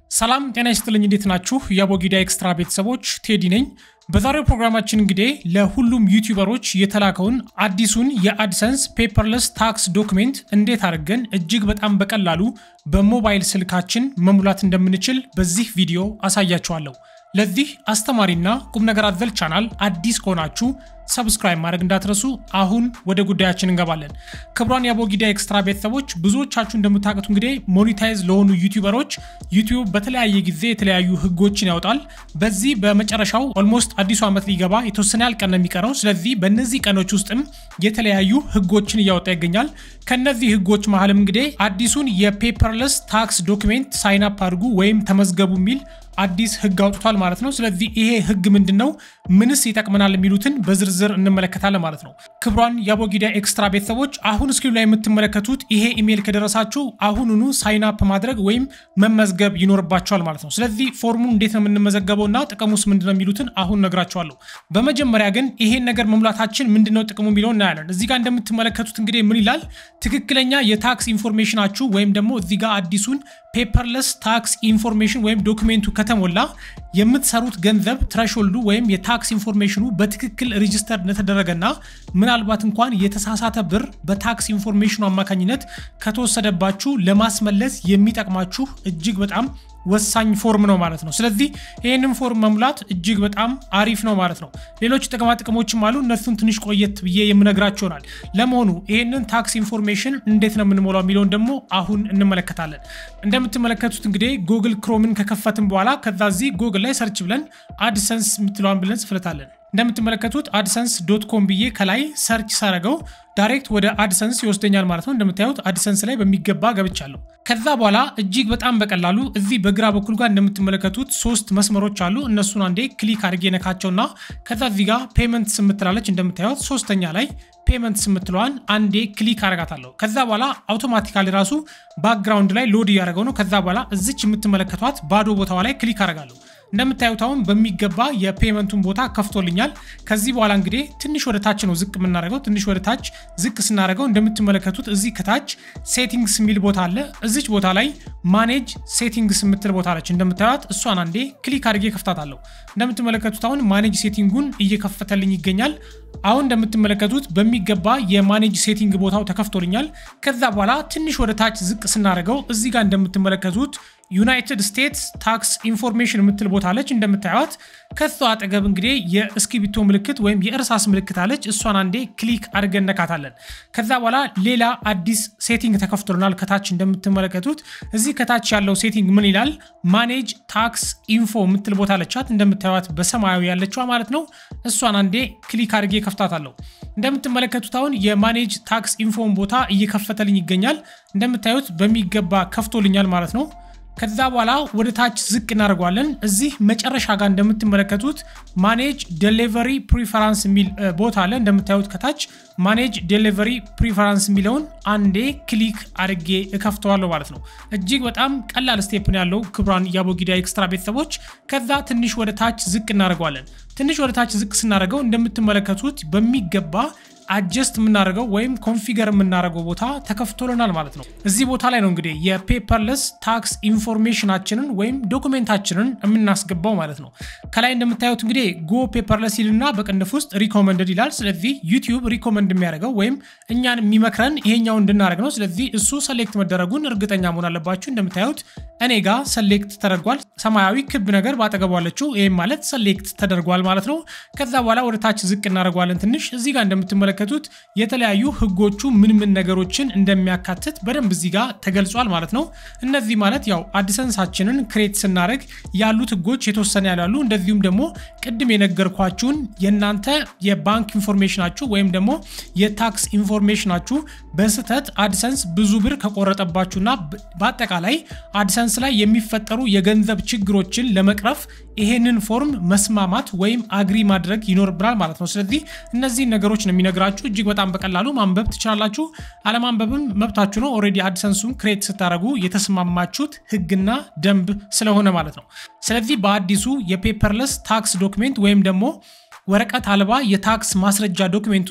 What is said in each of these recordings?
ሰላም ጤና ይስጥልኝ። እንዴት ናችሁ? የአቦጊዳ ኤክስትራ ቤተሰቦች ቴዲ ነኝ። በዛሬው ፕሮግራማችን እንግዲህ ለሁሉም ዩቲዩበሮች የተላከውን አዲሱን የአድሰንስ ፔፐርለስ ታክስ ዶክሜንት እንዴት አድርገን እጅግ በጣም በቀላሉ በሞባይል ስልካችን መሙላት እንደምንችል በዚህ ቪዲዮ አሳያችኋለሁ። ለዚህ አስተማሪና ቁም ነገር አዘል ቻናል አዲስ ከሆናችሁ ሰብስክራይብ ማድረግ እንዳትረሱ። አሁን ወደ ጉዳያችን እንገባለን። ክቡራን የአቦጊዳ ኤክስትራ ቤተሰቦች ብዙዎቻችሁ እንደምታውቁት እንግዲህ ሞኒታይዝ ለሆኑ ዩቲዩበሮች ዩቲዩብ በተለያየ ጊዜ የተለያዩ ህጎችን ያወጣል። በዚህ በመጨረሻው ኦልሞስት አዲሱ ዓመት ሊገባ የተወሰነ ያህል ቀን ነው የሚቀረው። ስለዚህ በእነዚህ ቀኖች ውስጥም የተለያዩ ህጎችን እያወጣ ይገኛል። ከነዚህ ህጎች መሀልም እንግዲህ አዲሱን የፔፐርለስ ታክስ ዶክሜንት ሳይን አፕ አድርጉ ወይም ተመዝገቡ የሚል አዲስ ህግ አውጥቷል ማለት ነው። ስለዚህ ይሄ ህግ ምንድን ነው? ምንስ ይጠቅመናል? የሚሉትን በዝርዝር እንመለከታለን ማለት ነው። ክቡራን የአቦጊዳ ኤክስትራ ቤተሰቦች አሁን ስክሪኑ ላይ የምትመለከቱት ይሄ ኢሜይል ከደረሳችሁ አሁኑኑ ሳይን አፕ ማድረግ ወይም መመዝገብ ይኖርባቸዋል ማለት ነው። ስለዚህ ፎርሙን እንዴት ነው የምንመዘገበው እና ጥቅሙስ ምንድነው የሚሉትን አሁን ነግራቸዋለሁ። በመጀመሪያ ግን ይሄን ነገር መሙላታችን ምንድነው ጥቅሙ የሚለው እናያለን። እዚህ ጋር እንደምትመለከቱት እንግዲህ ምን ይላል? ትክክለኛ የታክስ ኢንፎርሜሽናችሁ ወይም ደግሞ እዚህ ጋር አዲሱን ፔፐርለስ ታክስ ኢንፎርሜሽን ወይም ዶክሜንቱ ከተሞላ የምትሰሩት ገንዘብ ትረሾልዱ ወይም የታክስ ኢንፎርሜሽኑ በትክክል ሬጅስተር እንደተደረገና ምናልባት እንኳን የተሳሳተ ብር በታክስ ኢንፎርሜሽኑ አማካኝነት ከተወሰደባችሁ ለማስመለስ የሚጠቅማችሁ እጅግ በጣም ወሳኝ ፎርም ነው ማለት ነው። ስለዚህ ይህንን ፎርም መሙላት እጅግ በጣም አሪፍ ነው ማለት ነው። ሌሎች ጥቅማ ጥቅሞችም አሉ። እነሱን ትንሽ ቆየት ብዬ የምነግራችሁ ይሆናል። ለመሆኑ ይህንን ታክስ ኢንፎርሜሽን እንዴት ነው የምንሞላው የሚለውን ደግሞ አሁን እንመለከታለን። እንደምትመለከቱት እንግዲህ ጉግል ክሮምን ከከፈትን በኋላ ከዛ እዚህ ጉግል ላይ ሰርች ብለን አድሰንስ የምትለዋን ብለን ጽፍለታለን። እንደምትመለከቱት አድሰንስ ዶት ኮም ብዬ ከላይ ሰርች ሳረገው ዳይሬክት ወደ አድሰንስ ይወስደኛል ማለት ነው። እንደምታዩት አድሰንስ ላይ በሚገባ ገብቻለሁ። ከዛ በኋላ እጅግ በጣም በቀላሉ እዚህ በግራ በኩል ጋር እንደምትመለከቱት ሶስት መስመሮች አሉ። እነሱን አንዴ ክሊክ አድርጌ ነካቸውና ከዛ እዚህ ጋር ፔመንት ስምትላለች እንደምታዩት ሶስተኛ ላይ ፔመንት ስምትለዋን አንዴ ክሊክ አረጋታለሁ። ከዛ በኋላ አውቶማቲካሊ ራሱ ባክግራውንድ ላይ ሎድ እያደረገው ነው። ከዛ በኋላ እዚች የምትመለከቷት ባዶ ቦታዋ ላይ ክሊክ አረጋለሁ። እንደምታዩት አሁን በሚገባ የፔመንቱን ቦታ ከፍቶልኛል። ከዚህ በኋላ እንግዲህ ትንሽ ወደ ታች ነው ዝቅ የምናደርገው። ትንሽ ወደ ታች ዝቅ ስናደርገው እንደምትመለከቱት እዚህ ከታች ሴቲንግስ የሚል ቦታ አለ። እዚች ቦታ ላይ ማኔጅ ሴቲንግስ የምትል ቦታ አለች። እንደምታዩት እሷን አንዴ ክሊክ አድርጌ ከፍታታለሁ። እንደምትመለከቱት አሁን ማኔጅ ሴቲንጉን እየከፈተልኝ ይገኛል። አሁን እንደምትመለከቱት በሚገባ የማኔጅ ሴቲንግ ቦታው ተከፍቶልኛል። ከዛ በኋላ ትንሽ ወደ ታች ዝቅ ስናደርገው እዚህ ጋር እንደምትመለከቱት ዩናይትድ ስቴትስ ታክስ ኢንፎርሜሽን የምትል ቦታ አለች። እንደምታዩት ከሷ አጠገብ እንግዲህ የእስክሪብቶ ምልክት ወይም የእርሳስ ምልክት አለች። እሷን አንዴ ክሊክ አድርገን ነካታለን። ከዛ በኋላ ሌላ አዲስ ሴቲንግ ተከፍቶልናል። ከታች እንደምትመለከቱት እዚህ ከታች ያለው ሴቲንግ ምን ይላል? ማኔጅ ታክስ ኢንፎ የምትል ቦታ አለቻት። እንደምታዩት በሰማያዊ ያለችዋ ማለት ነው። እሷን አንዴ ክሊክ አድርጌ ከፍታታለሁ። እንደምትመለከቱት አሁን የማኔጅ ታክስ ኢንፎን ቦታ እየከፈተልኝ ይገኛል። እንደምታዩት በሚገባ ከፍቶልኛል ማለት ነው። ከዛ በኋላ ወደ ታች ዝቅ እናደርገዋለን። እዚህ መጨረሻ ጋር እንደምትመለከቱት ማኔጅ ዴሊቨሪ ፕሪፈራንስ የሚል ቦታ አለ። እንደምታዩት ከታች ማኔጅ ዴሊቨሪ ፕሪፈራንስ የሚለውን አንዴ ክሊክ አድርጌ እከፍተዋለሁ ማለት ነው። እጅግ በጣም ቀላል ስቴፕ ነው ያለው ክቡራን የአቦጊዳ ኤክስትራ ቤተሰቦች። ከዛ ትንሽ ወደ ታች ዝቅ እናደርገዋለን። ትንሽ ወደ ታች ዝቅ ስናደርገው እንደምትመለከቱት በሚገባ አጀስት የምናደርገው ወይም ኮንፊገር የምናደርገው ቦታ ተከፍቶልናል ማለት ነው። እዚህ ቦታ ላይ ነው እንግዲህ የፔፐርለስ ታክስ ኢንፎርሜሽናችንን ወይም ዶኩሜንታችንን የምናስገባው ማለት ነው። ከላይ እንደምታዩት እንግዲህ ጎ ፔፐርለስ ይልና በቅንፍ ውስጥ ሪኮመንድድ ይላል። ስለዚህ ዩቲዩብ ሪኮመንድ የሚያደርገው ወይም እኛን የሚመክረን ይሄኛው እንድናደርግ ነው። ስለዚህ እሱ ሰሌክት መደረጉን እርግጠኛ መሆን አለባችሁ። እንደምታዩት እኔ ጋር ሰሌክት ተደርጓል። ሰማያዊ ክብ ነገር ባጠገቡ አለችው። ይህም ማለት ሰሌክት ተደርጓል ማለት ነው። ከዛ በኋላ ወደ ታች ዝቅ እናደርገዋለን ትንሽ እዚህ ጋር እንደምትመለከ ከቱት የተለያዩ ህጎቹ ምን ምን ነገሮችን እንደሚያካትት በደንብ እዚህ ጋር ተገልጿል ማለት ነው። እነዚህ ማለት ያው አድሰንሳችንን ክሬት ስናደርግ ያሉት ህጎች የተወሰነ ያላሉ፣ እንደዚሁም ደግሞ ቅድም የነገርኳችሁን የእናንተ የባንክ ኢንፎርሜሽናችሁ ወይም ደግሞ የታክስ ኢንፎርሜሽናችሁ በስህተት አድሰንስ ብዙ ብር ከቆረጠባችሁና በአጠቃላይ አድሰንስ ላይ የሚፈጠሩ የገንዘብ ችግሮችን ለመቅረፍ ይሄንን ፎርም መስማማት ወይም አግሪ ማድረግ ይኖርብናል ማለት ነው። ስለዚህ እነዚህን ነገሮች ነው የሚነግራችሁ። እጅግ በጣም በቀላሉ ማንበብ ትችላላችሁ። አለማንበብም መብታችሁ ነው። ኦልሬዲ አድሰንሱን ክሬት ስታደረጉ የተስማማችሁት ህግና ደንብ ስለሆነ ማለት ነው። ስለዚህ በአዲሱ የፔፐርለስ ታክስ ዶክሜንት ወይም ደግሞ ወረቀት አልባ የታክስ ማስረጃ ዶክሜንት ውስጥ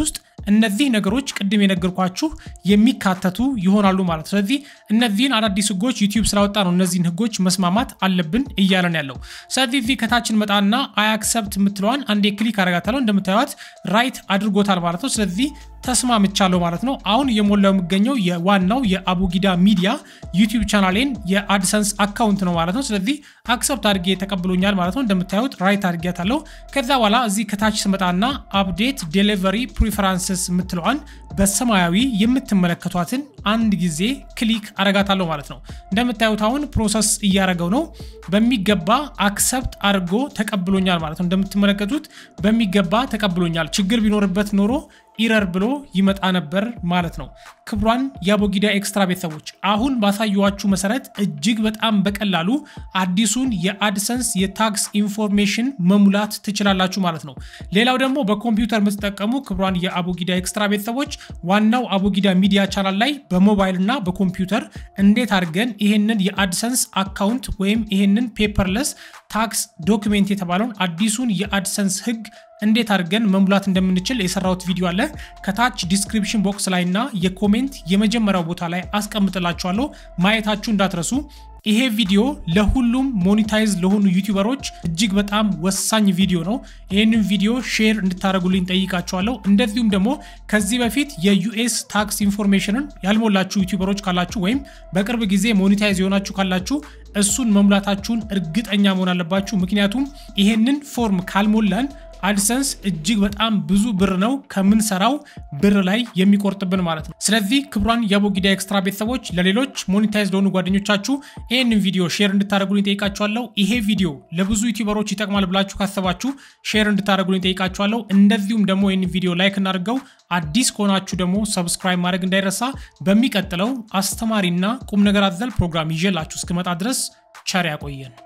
እነዚህ ነገሮች ቅድም የነገርኳችሁ የሚካተቱ ይሆናሉ ማለት ነው። ስለዚህ እነዚህን አዳዲስ ህጎች ዩቲዩብ ስላወጣ ነው እነዚህን ህጎች መስማማት አለብን እያለን ያለው። ስለዚህ እዚህ ከታችን መጣና አይ አክሰፕት የምትለዋን አንዴ ክሊክ አረጋታለሁ። እንደምታዩት ራይት አድርጎታል ማለት ነው። ስለዚህ ተስማምቻለሁ ማለት ነው። አሁን እየሞላው የሚገኘው የዋናው የአቡጊዳ ሚዲያ ዩቲዩብ ቻናሌን የአድሰንስ አካውንት ነው ማለት ነው። ስለዚህ አክሰፕት አድርጌ ተቀብሎኛል ማለት ነው። እንደምታዩት ራይት አድርጌያታለሁ። ከዛ በኋላ እዚህ ከታች ስመጣና አፕዴት ዴሊቨሪ ፕሪፈራንስስ የምትለዋን በሰማያዊ የምትመለከቷትን አንድ ጊዜ ክሊክ አረጋታለሁ ማለት ነው። እንደምታዩት አሁን ፕሮሰስ እያደረገው ነው። በሚገባ አክሰፕት አድርጎ ተቀብሎኛል ማለት ነው። እንደምትመለከቱት በሚገባ ተቀብሎኛል። ችግር ቢኖርበት ኖሮ ኢረር ብሎ ይመጣ ነበር ማለት ነው። ክቡራን የአቦጊዳ ኤክስትራ ቤተሰቦች አሁን ባሳየዋችሁ መሰረት እጅግ በጣም በቀላሉ አዲሱን የአድሰንስ የታክስ ኢንፎርሜሽን መሙላት ትችላላችሁ ማለት ነው። ሌላው ደግሞ በኮምፒውተር የምትጠቀሙ ክቡራን የአቦጊዳ ኤክስትራ ቤተሰቦች ዋናው አቦጊዳ ሚዲያ ቻናል ላይ በሞባይል እና በኮምፒውተር እንዴት አድርገን ይሄንን የአድሰንስ አካውንት ወይም ይሄንን ፔፐርለስ ታክስ ዶክሜንት የተባለውን አዲሱን የአድሰንስ ህግ እንዴት አድርገን መሙላት እንደምንችል የሰራሁት ቪዲዮ አለ። ከታች ዲስክሪፕሽን ቦክስ ላይ እና የኮሜንት የመጀመሪያው ቦታ ላይ አስቀምጥላችኋለሁ። ማየታችሁ እንዳትረሱ። ይሄ ቪዲዮ ለሁሉም ሞኒታይዝ ለሆኑ ዩቲዩበሮች እጅግ በጣም ወሳኝ ቪዲዮ ነው። ይህንን ቪዲዮ ሼር እንድታደርጉልኝ ጠይቃችኋለሁ። እንደዚሁም ደግሞ ከዚህ በፊት የዩኤስ ታክስ ኢንፎርሜሽንን ያልሞላችሁ ዩቲዩበሮች ካላችሁ ወይም በቅርብ ጊዜ ሞኒታይዝ የሆናችሁ ካላችሁ እሱን መሙላታችሁን እርግጠኛ መሆን አለባችሁ። ምክንያቱም ይሄንን ፎርም ካልሞላን አድሰንስ እጅግ በጣም ብዙ ብር ነው ከምንሰራው ብር ላይ የሚቆርጥብን ማለት ነው። ስለዚህ ክቡራን የአቦጊዳ ኤክስትራ ቤተሰቦች ለሌሎች ሞኔታይዝ ለሆኑ ጓደኞቻችሁ ይህንን ቪዲዮ ሼር እንድታደርጉልኝ ጠይቃችኋለሁ። ይሄ ቪዲዮ ለብዙ ዩቲዩበሮች ይጠቅማል ብላችሁ ካሰባችሁ ሼር እንድታደርጉልኝ ጠይቃችኋለሁ። እንደዚሁም ደግሞ ይህን ቪዲዮ ላይክ እናድርገው። አዲስ ከሆናችሁ ደግሞ ሰብስክራይብ ማድረግ እንዳይረሳ። በሚቀጥለው አስተማሪና ቁም ነገር አዘል ፕሮግራም ይዤላችሁ እስክመጣ ድረስ ቸር ያቆየን።